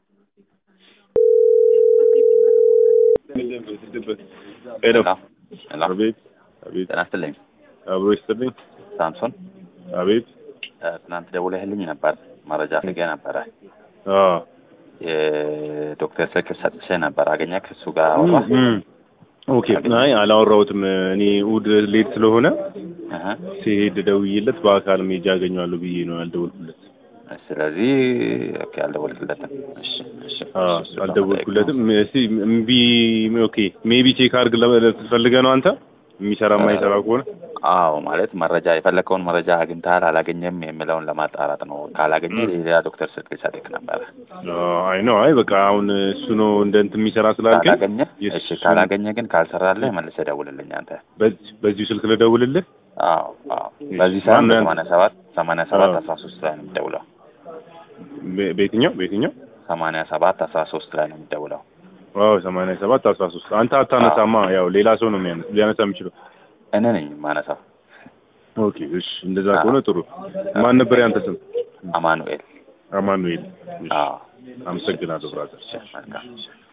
ሄሎ ሄሎ አቤት አቤት ጤና ይስጥልኝ አብሮ ይስጥልኝ ሳምሶን አቤት እ፣ ትናንት ደውለህልኝ ነበር መረጃ ፈልጌ ነበረ አዎ የዶክተር ስልክ ሰጥቼ ነበር አገኘህ ከእሱ ጋር አወራ እም፣ ኦኬ አይ አላወራሁትም እኔ እሑድ ሌት ስለሆነ እህ፣ ሲሄድ ደውዬለት በአካል ሜጃ አገኘዋለሁ ብዬ ነው ያልደወልኩለት ስለዚህ ኦኬ አልደወልክለትም እሺ እሺ አዎ እሺ፣ አልደወልኩለትም እስቲ እምቢ ኦኬ ሜቢ ቼክ አድርግ ፈልገህ ነው አንተ የሚሰራ የማይሰራ ከሆነ አዎ ማለት መረጃ የፈለከውን መረጃ አግኝተሃል አላገኘም የሚለውን ለማጣራት ነው ካላገኘ ሌላ ዶክተር ስልክ ሊሰጥክ ነበረ አይ ነው አይ በቃ አሁን እሱ ነው እንደ እንትን የሚሰራ ስላልከኝ ካላገኘ የእሱ- እሺ ካላገኘ ግን ካልሰራልህ መልሰህ ደውልልኝ አንተ በዚህ በዚሁ ስልክ ልደውልልህ አዎ አዎ በዚህ ሰዓት ማነው ያንተ? ሰማንያ ሰባት ሰማንያ ሰባት አዎ። አስራ ሶስት ላይ ነው የሚደውለው በ- በየትኛው በየትኛው ሰማንያ ሰባት አስራ ሶስት ላይ ነው የሚደውለው አዎ ሰማንያ ሰባት አስራ ሶስት አንተ አታነሳማ ያው ሌላ ሰው ነው የሚያነሳ ሊያነሳ የሚችለው እኔ ነኝ ማነሳው ኦኬ እሺ እንደዛ ከሆነ ጥሩ ማን ነበር ያንተ ስም አማኑኤል አማኑኤል እሺ አዎ አመሰግናለሁ ብራዘር እሺ መልካም